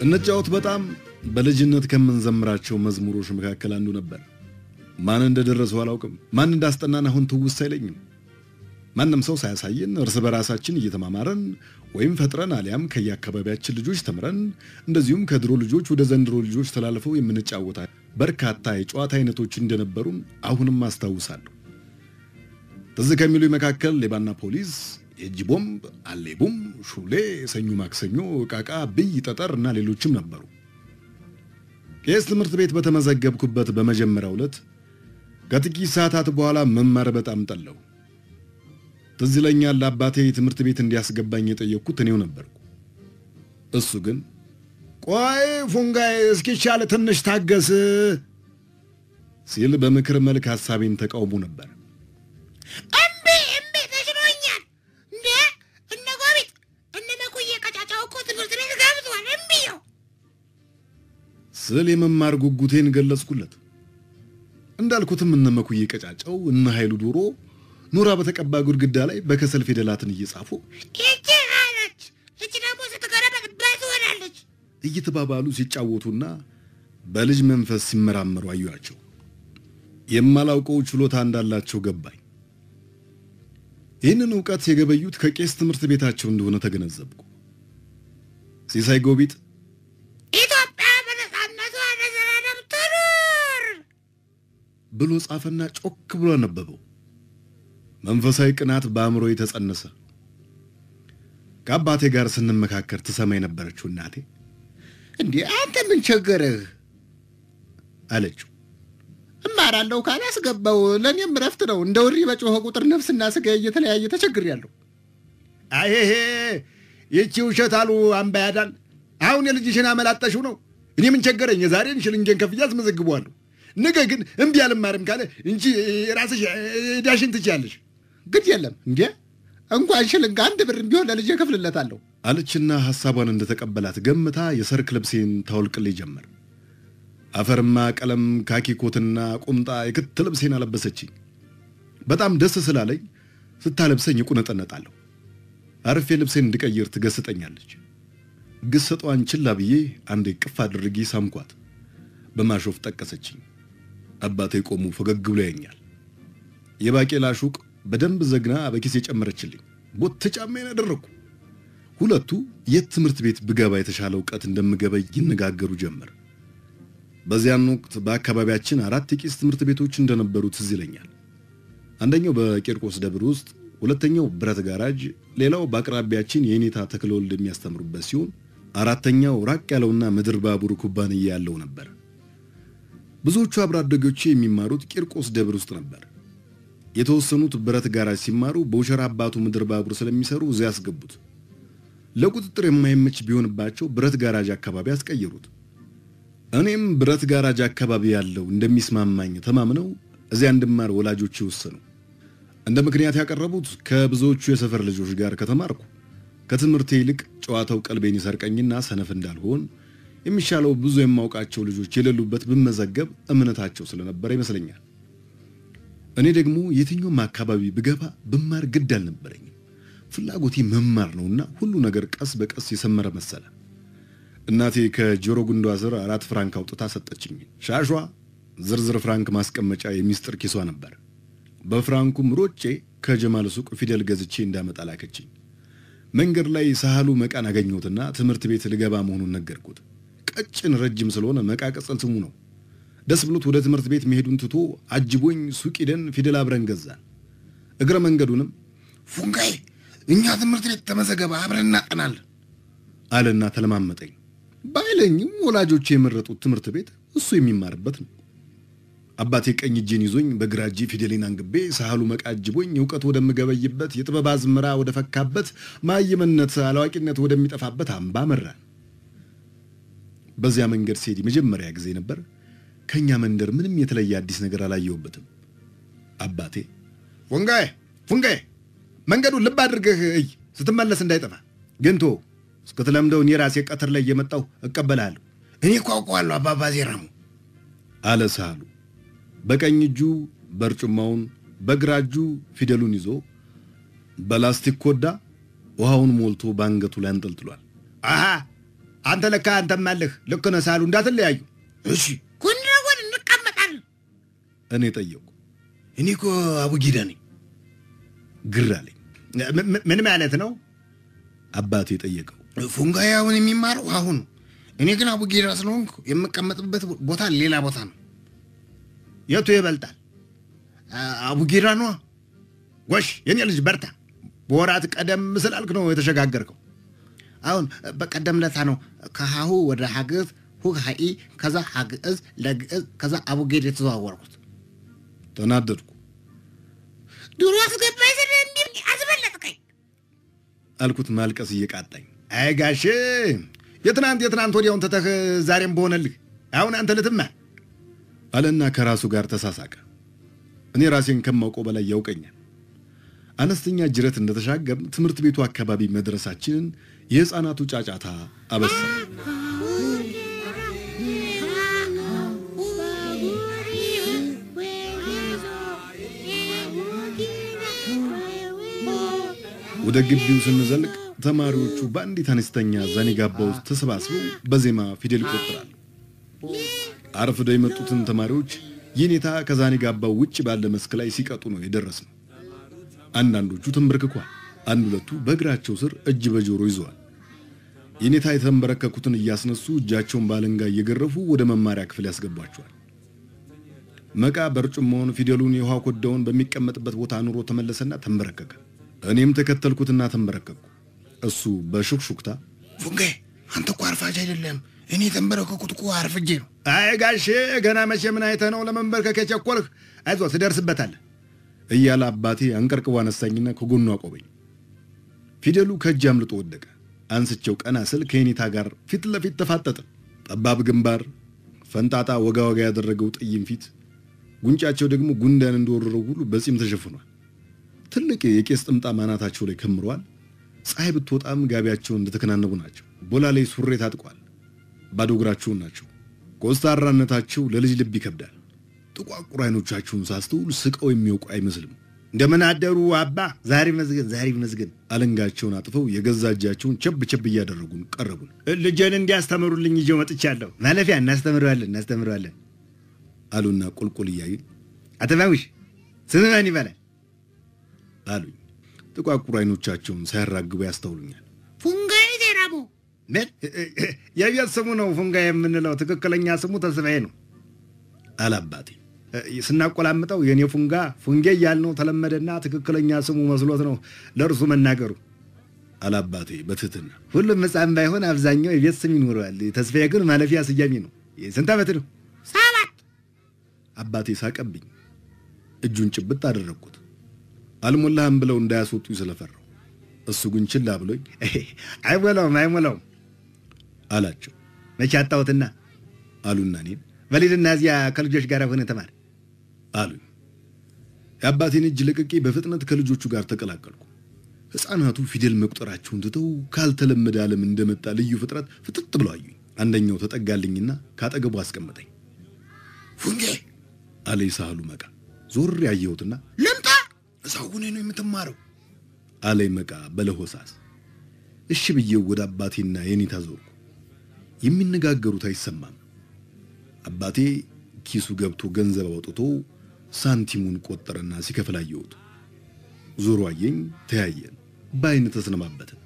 እንጫወት በጣም በልጅነት ከምንዘምራቸው መዝሙሮች መካከል አንዱ ነበር። ማን እንደደረሰው አላውቅም። ማን እንዳስጠናን አሁን ትውስ አይለኝም። ማንም ሰው ሳያሳየን እርስ በራሳችን እየተማማረን ወይም ፈጥረን አሊያም ከየአካባቢያችን ልጆች ተምረን እንደዚሁም ከድሮ ልጆች ወደ ዘንድሮ ልጆች ተላልፈው የምንጫወታ በርካታ የጨዋታ አይነቶች እንደነበሩን አሁንም አስታውሳለሁ። ትዝ ከሚሉ መካከል ሌባና ፖሊስ፣ የእጅ ቦምብ፣ አሌቡም፣ ሹሌ፣ ሰኞ ማክሰኞ፣ ቃቃ፣ ብይ፣ ጠጠር እና ሌሎችም ነበሩ። ቄስ ትምህርት ቤት በተመዘገብኩበት በመጀመሪያው ዕለት ከጥቂት ሰዓታት በኋላ መማር በጣም ጠላሁ። ትዝ ይለኛል አባቴ ትምህርት ቤት እንዲያስገባኝ የጠየቅኩት እኔው ነበርኩ። እሱ ግን ቆይ ፉንጋይ እስኪቻል ትንሽ ታገስ ሲል በምክር መልክ ሐሳቤን ተቃውሞ ነበር። እምቢ እምቢ ተሽሎኛል። እንዴ እነ ጎቢጥ እነ መኩዬ ቀጫጫው እኮ ትምህርት ቤት ገብቷል። እምቢ ነው። ስል የመማር ጉጉቴን ገለጽኩለት። እንዳልኩትም እነ መኩዬ ቀጫጫው እነ ኃይሉ ዶሮ ኖራ በተቀባ ግድግዳ ላይ በከሰል ፊደላትን እየጻፉ ይቺ አለች፣ ይቺ ደግሞ ስትገረበት በት ሆናለች። እየተባባሉ ሲጫወቱና በልጅ መንፈስ ሲመራመሩ አዩአቸው። የማላውቀው ችሎታ እንዳላቸው ገባኝ። ይህንን እውቀት የገበዩት ከቄስ ትምህርት ቤታቸው እንደሆነ ተገነዘብኩ። ሲሳይ ጎቢጥ ኢትዮጵያ በነፃነቷ ለዘላለም ትኑር። ብሎ ጻፈና ጮክ ብሎ አነበበው። መንፈሳዊ ቅናት በአእምሮ የተጸነሰ። ከአባቴ ጋር ስንመካከር ትሰማ የነበረችው እናቴ እንዴ አንተ ምን ቸገረህ? አለችው። እማራለሁ ካላስገባው ለእኔም እረፍት ነው። እንደ ውሪ በጮኸ ቁጥር ነፍስና ስጋ እየተለያየ ተቸግሬያለሁ። አይሄ ይቺ ውሸት አሉ አምባ ያዳል። አሁን የልጅሽን አመላጠሽው ነው። እኔ ምን ቸገረኝ? የዛሬን ሽልንጌን ከፍዬ አስመዘግበዋለሁ። ነገ ግን እምቢ አልማርም ካለ እንጂ ራስሽ ዳሽን ትችያለሽ ግድ የለም እንዴ እንኳን ሽልንግ አንድ ብር ቢሆን ለልጄ እከፍልለታለሁ። አለችና ሐሳቧን እንደተቀበላት ገምታ የሰርክ ልብሴን ታወልቅልኝ ጀመር። አፈርማ ቀለም ካኪ ኮትና ቁምጣ የክት ልብሴን አለበሰችኝ። በጣም ደስ ስላለኝ ስታለብሰኝ እቁነጠነጣለሁ። አርፌ ልብሴን እንድቀይር ትገስጠኛለች። ግሰጧን ችላ ብዬ አንዴ ቅፍ አድርጌ ሳምኳት። በማሾፍ ጠቀሰችኝ። አባቴ ቆሙ ፈገግ ብሎ ያኛል። የባቄላ ሹቅ በደንብ ዘግና በኪስ የጨመረችልኝ ቦት ጫማዬን አደረግኩ። ሁለቱ የት ትምህርት ቤት ብገባ የተሻለ እውቀት እንደምገበይ ይነጋገሩ ጀመር። በዚያን ወቅት በአካባቢያችን አራት የቄስ ትምህርት ቤቶች እንደነበሩ ትዝ ይለኛል። አንደኛው በቂርቆስ ደብር ውስጥ፣ ሁለተኛው ብረት ጋራጅ፣ ሌላው በአቅራቢያችን የኔታ ተክለወልድ የሚያስተምሩበት ሲሆን አራተኛው ራቅ ያለውና ምድር ባቡር ኩባንያ ያለው ነበር። ብዙዎቹ አብሮ አደጎቼ የሚማሩት ቂርቆስ ደብር ውስጥ ነበር። የተወሰኑት ብረት ጋራጅ ሲማሩ በውሸራ አባቱ ምድር ባቡር ስለሚሰሩ እዚያ ያስገቡት። ለቁጥጥር የማይመች ቢሆንባቸው ብረት ጋራጅ አካባቢ አስቀየሩት። እኔም ብረት ጋራጅ አካባቢ ያለው እንደሚስማማኝ ተማምነው እዚያ እንድማር ወላጆች ወሰኑ። እንደ ምክንያት ያቀረቡት ከብዙዎቹ የሰፈር ልጆች ጋር ከተማርኩ ከትምህርቴ ይልቅ ጨዋታው ቀልቤን ይሰርቀኝና ሰነፍ እንዳልሆን የሚሻለው ብዙ የማውቃቸው ልጆች የሌሉበት ብመዘገብ እምነታቸው ስለነበረ ይመስለኛል። እኔ ደግሞ የትኛውም አካባቢ ብገባ ብማር ግድ አልነበረኝም። ፍላጎቴ መማር ነውና ሁሉ ነገር ቀስ በቀስ የሰመረ መሰለ። እናቴ ከጆሮ ጉንዷ ስር አራት ፍራንክ አውጥታ ሰጠችኝ። ሻሿ ዝርዝር ፍራንክ ማስቀመጫ የሚስጥር ኪሷ ነበር። በፍራንኩም ሮጬ ከጀማል ሱቅ ፊደል ገዝቼ እንዳመጣ ላከችኝ። መንገድ ላይ ሳህሉ መቃን አገኘሁትና ትምህርት ቤት ልገባ መሆኑን ነገርኩት። ቀጭን ረጅም ስለሆነ መቃ ቅጽል ስሙ ነው። ደስ ብሎት ወደ ትምህርት ቤት መሄዱን ትቶ አጅቦኝ ሱቅ ሂደን ፊደል አብረን ገዛን። እግረ መንገዱንም ፉንጋይ እኛ ትምህርት ቤት ተመዘገበ አብረን እናጠናለን አለና ተለማመጠኝ። ባይለኝም ወላጆች የመረጡት ትምህርት ቤት እሱ የሚማርበት ነው። አባቴ ቀኝ እጄን ይዞኝ በግራ እጄ ፊደሌን አንግቤ ሳህሉ መቃ አጅቦኝ እውቀት ወደምገበይበት የጥበብ አዝመራ ወደ ፈካበት ማየምነት አላዋቂነት ወደሚጠፋበት አምባ መራን። በዚያ መንገድ ስሄድ የመጀመሪያ ጊዜ ነበር። ከእኛ መንደር ምንም የተለየ አዲስ ነገር አላየሁበትም። አባቴ ፉንጋይ ፉንጋይ መንገዱን ልብ አድርገህ እይ፣ ስትመለስ እንዳይጠፋ ግን ቶ እስክትለምደው እኔ ራሴ ቀትር ላይ እየመጣሁ እቀበልሃለሁ እኔ እኮ አውቀዋለሁ አባባ ዜራሙ አለ ሳህሉ። በቀኝ እጁ በርጩማውን በግራ እጁ ፊደሉን ይዞ በላስቲክ ኮዳ ውሃውን ሞልቶ በአንገቱ ላይ አንጠልጥሏል። አሃ አንተ ለካ አንተም አለህ። ልክ ነህ ሳሉ እንዳትለያዩ። እሺ ጎን ለጎን እንቀመጣለን። እኔ ጠየቁ። እኔ እኮ አቡጊዳ ነኝ። ግር አለኝ። ም- ም- ምን ማለት ነው? አባቴ ጠየቀው። ፉንጋዬ አሁን የሚማረው አሁን ነው። እኔ ግን አቡጌዳ ስለሆንኩ የምቀመጥበት ቦታ ሌላ ቦታ ነው። የቱ ይበልጣል? አ- አቡጌዳ ነዋ። ጎሽ የኔ ልጅ በርታ። በወራት ቀደም ስላልክ ነው የተሸጋገርከው። አሁን በቀደም ለታ ነው ከሀሁ ወደ ሀግዝ ሁግ ሀኢ ከዛ ሀግእዝ ለግእዝ ከዛ አቡጌድ የተዘዋወርኩት። ተናደድኩ ድሮ አስገባኝ ስል እንዲህ አስበለጥከኝ። አልኩት ማልቀስ እየቃጣኝ። አይ ጋሼ የትናንት የትናንት ወዲያውን ትተህ ዛሬም በሆነልህ አሁን አንተ ልትማር አለና ከራሱ ጋር ተሳሳቀ። እኔ ራሴን ከማውቀው በላይ ያውቀኛል። አነስተኛ ጅረት እንደተሻገርን ትምህርት ቤቱ አካባቢ መድረሳችንን የሕፃናቱ ጫጫታ አበሰረ። ወደ ግቢው ስንዘልቅ ተማሪዎቹ በአንዲት አነስተኛ ዛኒጋባ ውስጥ ተሰባስበው በዜማ ፊደል ይቆጥራሉ። አርፍደው የመጡትን ተማሪዎች የኔታ ከዛኒጋባው ውጭ ባለ መስክ ላይ ሲቀጡ ነው የደረስነው። አንዳንዶቹ ተንበርክኳል። አንድ ሁለቱ በእግራቸው ስር እጅ በጆሮ ይዘዋል። የኔታ የተንበረከኩትን እያስነሱ እጃቸውን ባለንጋ እየገረፉ ወደ መማሪያ ክፍል ያስገቧቸዋል። መቃ በርጩማውን ፊደሉን የውሃ ኮዳውን በሚቀመጥበት ቦታ አኑሮ ተመለሰና ተንበረከከ። እኔም ተከተልኩትና ተንበረከኩ። እሱ በሹክሹክታ ፉንጋዬ አንተ እኮ አርፋጅ አይደለም። እኔ የተንበረከኩት እኮ አርፍጄ ነው። አይ ጋሼ ገና መቼ ምን አይተህ ነው ለመንበርከክ የቸኮልህ? አይዞህ ትደርስበታለህ እያለ አባቴ አንቀርቅቦ አነሳኝና ከጎኑ አቆመኝ። ፊደሉ ከእጅ አምልጦ ወደቀ። አንስቼው ቀና ስል ከኔታ ጋር ፊት ለፊት ተፋጠጠ። ጠባብ ግንባር፣ ፈንጣጣ ወጋ ወጋ ያደረገው ጥይም ፊት፣ ጉንጫቸው ደግሞ ጉንዳን እንደወረረው ሁሉ በጺም ተሸፍኗል። ትልቅ የቄስ ጥምጣም አናታቸው ላይ ከምረዋል። ፀሐይ ብትወጣም ጋቢያቸውን እንደተከናነቡ ናቸው። ቦላ ላይ ሱሬ ታጥቋል። ባዶ እግራቸውን ናቸው። ኮስታራነታቸው ለልጅ ልብ ይከብዳል። ጥቋቁር አይኖቻቸውን ሳስተውል ስቀው የሚያውቁ አይመስልም። እንደምን አደሩ አባ፣ ዛሬ መስገን ዛሬ መስገን። አለንጋቸውን አጥፈው የገዛ እጃቸውን ቸብ ቸብ እያደረጉን ቀረቡን። ልጄን እንዲያስተምሩልኝ ይዤው መጥቻለሁ። ማለፊያ እናስተምረዋለን እናስተምረዋለን አሉና ቁልቁል እያዩን አተባዊሽ ስምህ ማን ይባላል አሉኝ። ጥቋቁር አይኖቻቸውን ሳያራግቡ ያስተውሉኛል። ፉንጋዬ ዜራቦ ምን የቤት ስሙ ነው ፉንጋ የምንለው፣ ትክክለኛ ስሙ ተስፋዬ ነው አላባቴ። ስናቆላምጠው የኔ ፉንጋ ፉንጌ እያልነው ተለመደና ትክክለኛ ስሙ መስሎት ነው ለእርሱ መናገሩ አላባቴ በትህትና። ሁሉም ሕፃን ባይሆን አብዛኛው የቤት ስም ይኖረዋል። ተስፋዬ ግን ማለፊያ ስያሜ ነው። ስንት ዓመት ነው? ሰባት አባቴ ሳቀብኝ። እጁን ጭብጥ አደረግኩት። አልሞላህም ብለው እንዳያስወጡኝ ስለፈራው፣ እሱ ግን ችላ ብሎኝ አይሞላውም አይሞላውም አላቸው። መቼ አጣሁትና አሉና እኔን በሊድና እዚያ ከልጆች ጋር ሆነ ተማር አሉኝ። የአባቴን እጅ ለቅቄ በፍጥነት ከልጆቹ ጋር ተቀላቀልኩ። ሕፃናቱ ፊደል መቁጠራቸውን ትተው ካልተለመደ ዓለም እንደመጣ ልዩ ፍጥረት ፍጥጥ ብለው አዩኝ። አንደኛው ተጠጋልኝና ካጠገቡ አስቀመጠኝ። ፉንጌ አለ ሳህሉ መቃ። ዞር ያየሁትና ልምጣ፣ እዛው ሁኔ ነው የምትማረው። አለኝ መቃ በለሆሳስ። እሺ ብዬው ወደ አባቴና የኔታ ዞርኩ። የሚነጋገሩት አይሰማም። አባቴ ኪሱ ገብቶ ገንዘብ አውጥቶ ሳንቲሙን ቆጠረና ሲከፍል አየሁት። ዞሮ አየኝ፣ ተያየን፣ በአይን ተስነማበትን።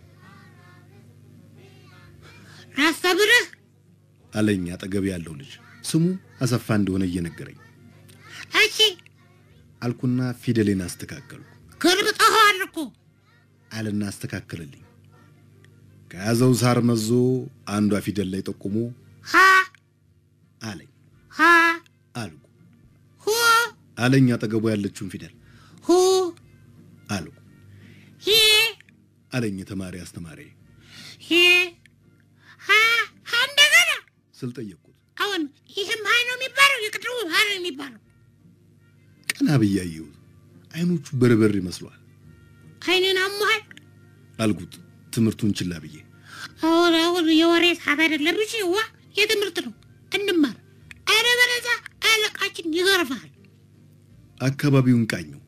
ላስተምርህ አለኝ አጠገብ ያለው ልጅ ስሙ አሰፋ እንደሆነ እየነገረኝ እሺ አልኩና ፊደሌን አስተካከልኩ ገልብጠኸዋል እኮ አለና አስተካከለልኝ። ከያዘው ሳር መዞ አንዷ ፊደል ላይ ጠቁሞ ሀ አለኝ ሀ አልኩ ሁ አለኝ አጠገቡ ያለችውን ፊደል ሁ አልኩ ሂ አለኝ የተማሪ አስተማሪ ሂ ሀ ሀ እንደገና ስል ጠየቅኩት። አሁን ይህም ሀይ ነው የሚባለው የቅድሙ ሀ ነው የሚባለው ቀና ብዬ አየሁት። አይኖቹ በርበር ይመስሏል አይንን አሞሃል አልኩት ትምህርቱን ችላ ብዬ። አሁን አሁን የወሬ ሰዓት አይደለም እሺ ዋ የትምህርት ነው እንማር አለበለዚያ አለቃችን ይገርፋል አካባቢውን ቃኘው።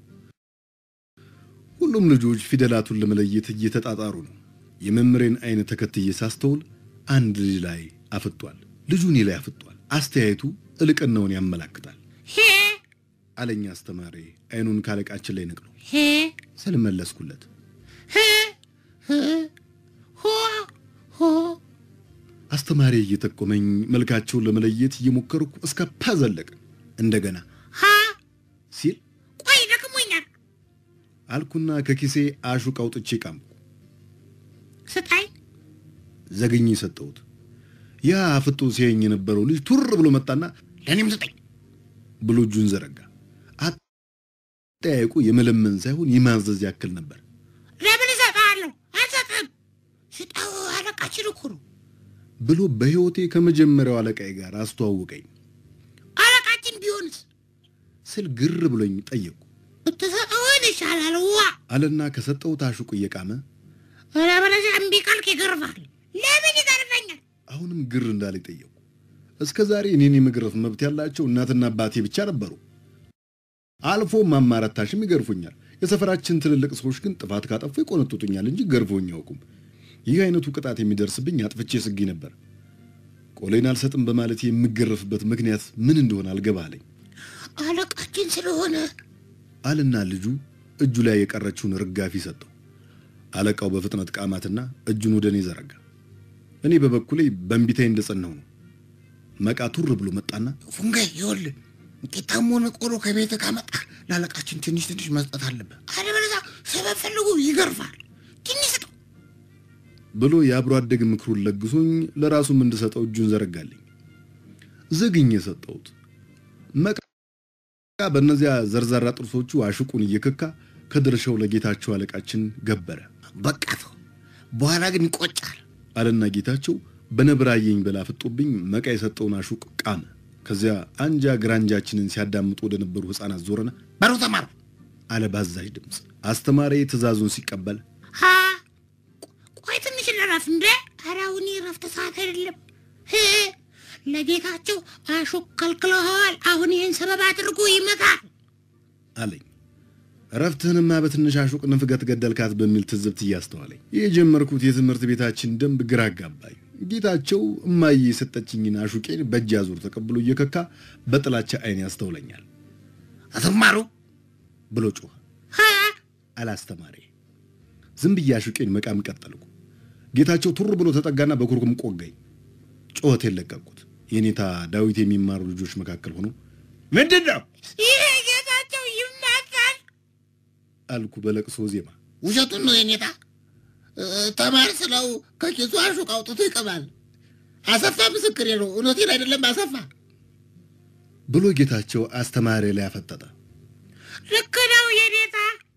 ሁሉም ልጆች ፊደላቱን ለመለየት እየተጣጣሩ ነው። የመምሬን አይን ተከትዬ ሳስተውል አንድ ልጅ ላይ አፍጧል። ልጁ እኔ ላይ አፍጧል። አስተያየቱ እልቅናውን ያመላክታል ሄ አለኝ አስተማሪ አይኑን ካለቃችን ላይ ነቅሎ ሄ ስል መለስኩለት። ሄ ህ ሆ ሆ አስተማሪ እየጠቆመኝ መልካቸውን ለመለየት እየሞከርኩ እስከ ፓ ዘለቅን። እንደገና ሀ ሲል ቆይ ደክሞኛል አልኩና ከኪሴ አሹቅ አውጥቼ ቃምኩ። ስጣኝ ዘግኝ ሰጠሁት። ያ አፍጦ ሲያየኝ የነበረው ልጅ ቱር ብሎ መጣና ለእኔም ስጠኝ። ብሎ እጁን ዘረጋ። አጠያየቁ የመለመን ሳይሆን የማዘዝ ያክል ነበር። ለምን እሰጥሃለሁ አልሰጥህም ስጠው አለቃችን እኮ ነው ብሎ በሕይወቴ ከመጀመሪያው አለቃዬ ጋር አስተዋወቀኝ አለቃችን ቢሆንስ ስል ግር ብሎኝ ጠየቁ ብትሰጠውን ይሻላል ዋ አለና ከሰጠሁት አሹቅ እየቃመ አለበለዚያ እምቢ ካልክ ይገርፋል ለምን ይገርፈኛል አሁንም ግር እንዳለ ጠየቁ። እስከ ዛሬ እኔን የመግረፍ መብት ያላቸው እናትና አባቴ ብቻ ነበሩ። አልፎ ማማረታሽም ይገርፉኛል። የሰፈራችን ትልልቅ ሰዎች ግን ጥፋት ካጠፉ ይቆነጥጡኛል እንጂ ገርፎኝ አያውቁም። ይህ አይነቱ ቅጣት የሚደርስብኝ አጥፍቼ ስጊ ነበር። ቆሌን አልሰጥም በማለት የምገረፍበት ምክንያት ምን እንደሆነ አልገባ አለኝ አለቃችን ስለሆነ አልና ልጁ እጁ ላይ የቀረችውን ርጋፊ ሰጠው። አለቃው በፍጥነት ቃማትና እጁን ወደ እኔ ዘረጋ። እኔ በበኩሌ በእንቢታዬ እንደጸናሁ ነው። መቃ ቱር ብሎ መጣና ፉንጋይ ይኸውልህ ቂጣም ሆነ ቆሎ ከቤት ካመጣ ለአለቃችን ትንሽ ትንሽ መስጠት አለብህ። አለበለዚያ ሰበብ ፈልጉ ይገርፋል ትንሽ ስጠው ብሎ የአብሮ አደግ ምክሩን ለግሶኝ ለራሱም እንድሰጠው እጁን ዘረጋልኝ። ዘግኝ የሰጠሁት መቃ በእነዚያ ዘርዛራ ጥርሶቹ አሽቁን እየከካ ከድርሻው ለጌታቸው አለቃችን ገበረ በቃ ተው፣ በኋላ ግን ይቆጫል። አለና ጌታቸው በነብራየኝ በላ ፍጦብኝ መቃ የሰጠውን አሹቅ ቃመ። ከዚያ አንጃ ግራንጃችንን ሲያዳምጡ ወደ ነበሩ ሕፃናት ዞረና በሩ ተማሩ። አለ ባዛዥ ድምፅ። አስተማሪ ትእዛዙን ሲቀበል ሀ ቆይ ትንሽ ልረፍ እንደ ኧረ አሁን ረፍት ሰዓት አይደለም ህ ለጌታቸው አሹቅ ከልክለኸዋል አሁን ይህን ሰበብ አድርጎ ይመጣል አለኝ። እረፍትህንማ በትንሽ አሹቅ ንፍገት ገደልካት በሚል ትዝብት እያስተዋለኝ የጀመርኩት የትምህርት ቤታችን ደንብ ግራ አጋባኝ። ጌታቸው እማዬ የሰጠችኝን አሹቄን በእጅ አዙር ተቀብሎ እየከካ በጥላቻ አይን ያስተውለኛል አትማሩ። ብሎ ጮኸ። ሀ አላስተማሪ ዝም ብዬ አሹቄን መቃም ቀጠልኩ። ጌታቸው ቱር ብሎ ተጠጋና በኩርኩም ቆጋኝ። ጩኸቴን ለቀቅኩት። የኔታ ዳዊት የሚማሩ ልጆች መካከል ሆኖ ምንድን ነው ይሄ ጌታቸው ይመጣል አልኩ በለቅሶ ዜማ። ውሸቱን ነው የኔታ እ፣ ተማር ስለው ከኪሱ አሹቅ አውጥቶ ይቀባል። አሰፋ ምስክሬ ነው። እውነቴን አይደለም አሰፋ። ብሎ ጌታቸው አስተማሪ ላይ አፈጠጠ። ልክ ነው የኔታ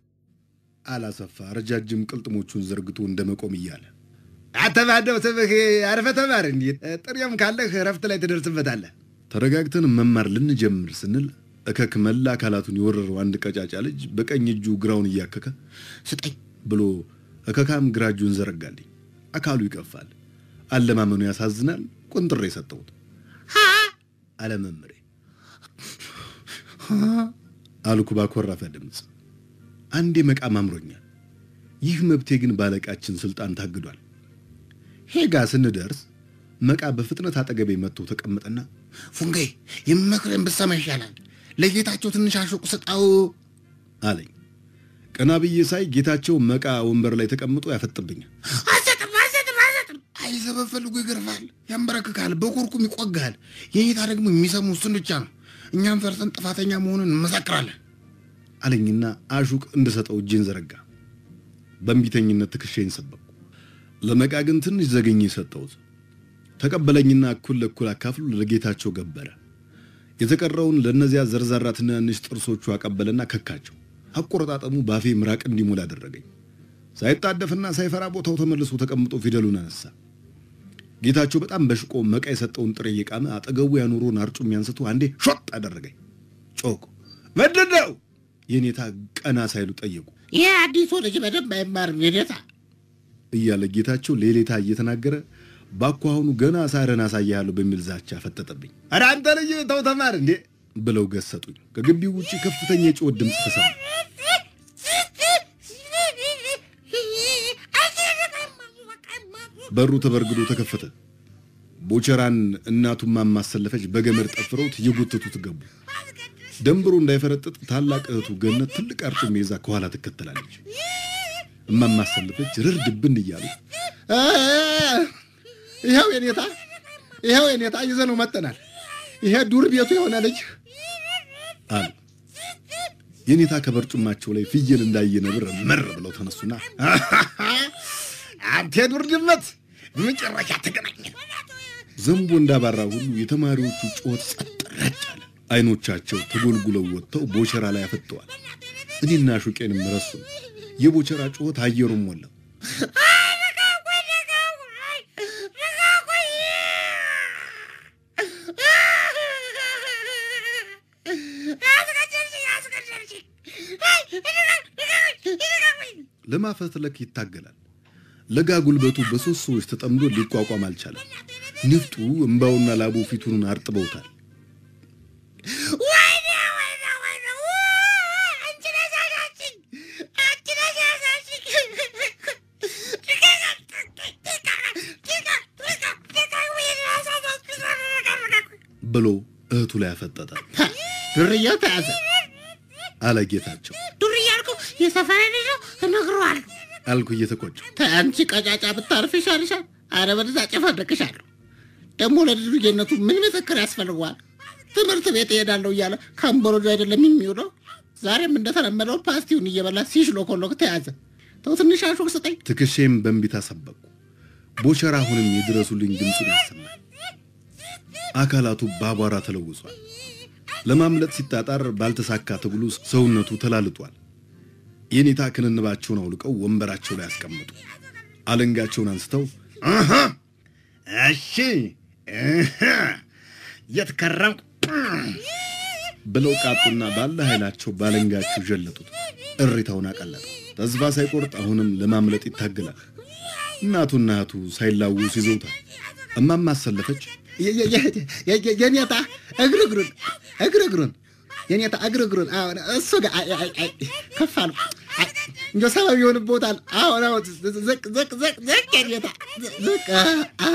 አላሰፋ ረጃጅም ቅልጥሞቹን ዘርግቶ እንደ መቆም እያለ አተባደው ስብህ አርፈ ተማር እንዲ ጥሬም ካለህ እረፍት ላይ ትደርስበታለህ። ተረጋግተን መማር ልንጀምር ስንል እከክ መላ አካላቱን የወረረው አንድ ቀጫጫ ልጅ በቀኝ እጁ ግራውን እያከከ ስጠኝ። ብሎ እከካም ግራ እጁን ዘረጋልኝ። አካሉ ይቀፋል፣ አለማመኑ ያሳዝናል። ቁንጥሬ የሰጠሁት ሀ አለ መምሬ አልኩ ባኮረፈ ድምፅ። አንዴ መቃም አምሮኛል። ይህ መብቴ ግን ባለቃችን ስልጣን ታግዷል። ሄጋ ስንደርስ መቃ በፍጥነት አጠገቤ መጥቶ ተቀመጠና ፉንጋይ የምመክረን ብትሰማ ይሻላል። ለጌታቸው ትንሽ አሹቅ ስጣው። አለኝ። ቀና ብዬ ሳይ ጌታቸው መቃ ወንበር ላይ ተቀምጦ ያፈጥብኛል። አልሰጥም አልሰጥም አልሰጥም አይ ሰበብ ፈልጎ ይገርፋል፣ ያንበረክካል፣ በኮርኩም ይቆጋል። የኔታ ደግሞ የሚሰሙ እሱን ብቻ ነው። እኛም ፈርተን ጥፋተኛ መሆኑን እንመሰክራለን። አለኝና አሹቅ እንድሰጠው እጄን ዘረጋ። በእንቢተኝነት ትከሻዬን ሰበቅኩ። ለመቃ ግን ትንሽ ዘገኝ ሰጠሁት። ተቀበለኝና እኩል ለእኩል አካፍሎ ለጌታቸው ገበረ። የተቀረውን ለእነዚያ ዘርዛራ ትናንሽ ጥርሶቹ አቀበለና ከካቸው። አቆረጣጠሙ ባፌ ምራቅ እንዲሞላ አደረገኝ። ሳይጣደፍና ሳይፈራ ቦታው ተመልሶ ተቀምጦ ፊደሉን አነሳ። ጌታቸው በጣም በሽቆ መቃ የሰጠውን ጥሬ እየቃመ አጠገቡ ያኖረውን አርጩሜ አንስቶ አንዴ ሾጥ አደረገኝ። ጮኩ። ምንድን ነው? የኔታ ቀና ሳይሉ ጠየቁ ይህ አዲሱ ልጅ በደንብ አይማርም የኔታ። እያለ ጌታቸው ሌሌታ እየተናገረ ባኳሁኑ ገና ሳረን አሳያለሁ በሚል ዛቻ ፈጠጠብኝ። ኧረ አንተ ልጅ ተው ተማር እንዴ ብለው ገሰጡኝ። ከግቢው ውጭ ከፍተኛ የጩኸት ድምፅ ተሰማ። በሩ ተበርግዶ ተከፈተ። ቦቸራን እናቱን ማማሰለፈች በገመድ ጠፍረውት እየጎተቱት ገቡ። ደንብሮ እንዳይፈረጥጥ ታላቅ እህቱ ገነት ትልቅ አርጩሜ ይዛ ከኋላ ትከተላለች። እማማሰለፈች ርር ድብን እያሉ እ፣ ይኸው የኔታ ይኸው የኔታ ይዘነው መጠናል። ይሄ ዱር ቤቱ የሆነ ልጅ አሉ። የኔታ ከበርጩማቸው ላይ ፍየል እንዳየ ነብር መር ብለው ተነሱና አንተ የዱር ድመት መጨረሻ ተገናኘን። ዘንቦ እንዳባራ ሁሉ የተማሪዎቹ ጩኸት ጸጥ ረጭ አለ። አይኖቻቸው ተጎልጉለው ወጥተው ቦቸራ ላይ አፈጠዋል። እኔና ሹቄንም ረሱ። የቦቸራ ጩኸት አየሩን ሞላው። ለማፈትለክ ይታገላል። ለጋ ጉልበቱ በሦስት ሰዎች ተጠምዶ ሊቋቋም አልቻለም። ንፍጡ እምባውና ላቡ ፊቱን አርጥበውታል። ብሎ እህቱ ላይ አፈጠጠ። ዱርዬው ተያዘ። አለ ጌታቸው። ዱር እያልኩ የሰፈሬ ልጅ ነው እነግረዋለሁ። አልኩ እየተቆጨ አንቺ ቀጫጫ ብታርፍ ይሻልሻል። አለበለዚያ ጨፈርቅሻለሁ። ደግሞ ለድርጅነቱ ምን ምስክር ያስፈልገዋል? ትምህርት ቤት እሄዳለሁ እያለ ከአምቦሎጆ አይደለም የሚውለው። ዛሬም እንደተለመደው ፓስቲውን እየበላ ሲሽሎኮሎክ ተያዘ። ተው ትንሽ አሹቅ ስጠኝ። ትከሻዬም በእንቢታ ሰበቁ። ቦቸራ አሁንም የድረሱልኝ ድምፁን ያሰማል። አካላቱ በአቧራ ተለውሷል። ለማምለጥ ሲጣጣር ባልተሳካ ትግሉ ሰውነቱ ተላልጧል። የኔታ ክንንባቸውን አውልቀው ወንበራቸው ላይ አስቀመጡ። አለንጋቸውን አንስተው አሃ፣ እሺ እህ፣ የት ከረምክ? ብለው ቃጡና ባለ ኃይላቸው ባለንጋቸው ዠለጡት። እሪታውን አቀለጠው። ተስፋ ሳይቆርጥ አሁንም ለማምለጥ ይታገላል። እናቱና እህቱ ሳይላውሱ ይዘውታል። እማማ አሰለፈች የ- የ- የ- የ- የ- የኔታ እግር እግሩን እግር እግሩን የኔታ እግር እግሩን አሁን እሱ ጋር አይ አይ አይ ከፍ አልኩ። አይ እንደ ሰበብ ይሆንቦታል። አሁን አሁን ዝቅ ዝቅ ዝቅ ዝቅ የኔታ ዝቅ አ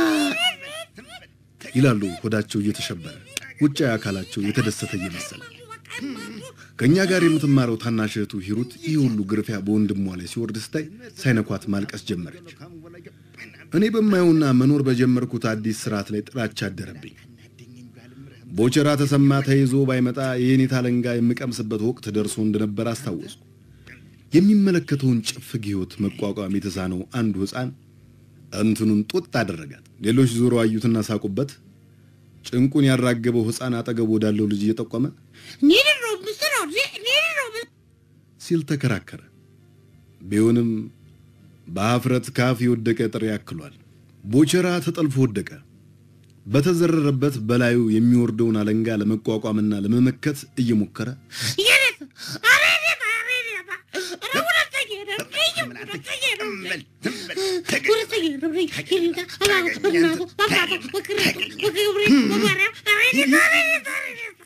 ይላሉ ሆዳቸው እየተሸበረ ውጫዊ አካላቸው የተደሰተ እየመሰለ። ከእኛ ጋር የምትማረው ታናሽ እህቱ ሂሩት ይህ ሁሉ ግርፊያ በወንድሟ ላይ ሲወርድ ስታይ ሳይነኳት ማልቀስ ጀመረች። እኔ በማየውና መኖር በጀመርኩት አዲስ ስርዓት ላይ ጥላቻ አደረብኝ። ቦቸራ ተሰማ ተይዞ ባይመጣ የኔታ አለንጋ የምቀምስበት ወቅት ደርሶ እንደነበር አስታወስኩ። የሚመለከተውን ጭፍግ ሕይወት መቋቋም የተሳነው አንዱ ሕፃን እንትኑን ጡጥ አደረጋት። ሌሎች ዞሮ አዩትና ሳቁበት። ጭንቁን ያራገበው ሕፃን አጠገብ ወዳለው ልጅ እየጠቆመ ኒድ ነው ምስለው ኒድ ነው ሲል ተከራከረ። ቢሆንም በአፍረት ካፍ የወደቀ ጥሬ ያክሏል። ቦቸራ ተጠልፎ ወደቀ። በተዘረረበት በላዩ የሚወርደውን አለንጋ ለመቋቋምና ለመመከት እየሞከረ የኔታ አሬኔታ አሬኔታ ኧረ ሁለተኛ ነው ሁለተኛ ነው ሁለተኛ ነው የኔታ አላሁ በእናቱ በአባቱ በክርስቱ በገብርኤል በማርያም አሬኔታ አሬኔታ አሬኔታ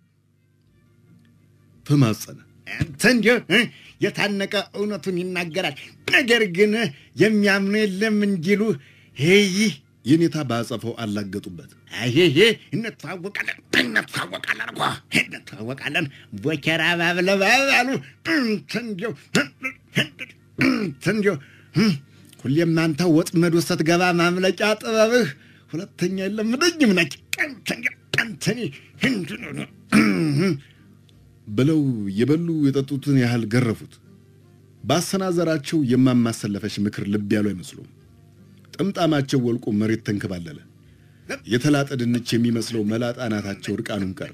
ተማጸነ። አንተ እንዲሁ እ፣ የታነቀ እውነቱን ይናገራል። ነገር ግን የሚያምኑ የለም እንዲሉ ይህ የኔታ በአጸፋው አላገጡበት። ይሄ እንተዋወቃለን እንተዋወቃለን እኮ እንተዋወቃለን። ቦቸራ ባብለባሉ እንዲው እንዲው ሁሌም አንተ ወጥመድ ውስጥ ስትገባ ማምለጫ ጥበብህ ሁለተኛ የለምደኝም ነች ቀንተኒ ብለው የበሉ የጠጡትን ያህል ገረፉት። ባሰናዘራቸው የማማሰለፈች ምክር ልብ ያሉ አይመስሉም። ጥምጣማቸው ወልቆ መሬት ተንከባለለ። የተላጠ ድንች የሚመስለው መላጣ አናታቸው እርቃኑን ቀረ።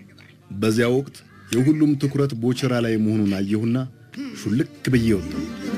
በዚያ ወቅት የሁሉም ትኩረት ቦቸራ ላይ መሆኑን አየሁና ሹልክ ብዬ ወጣሁ።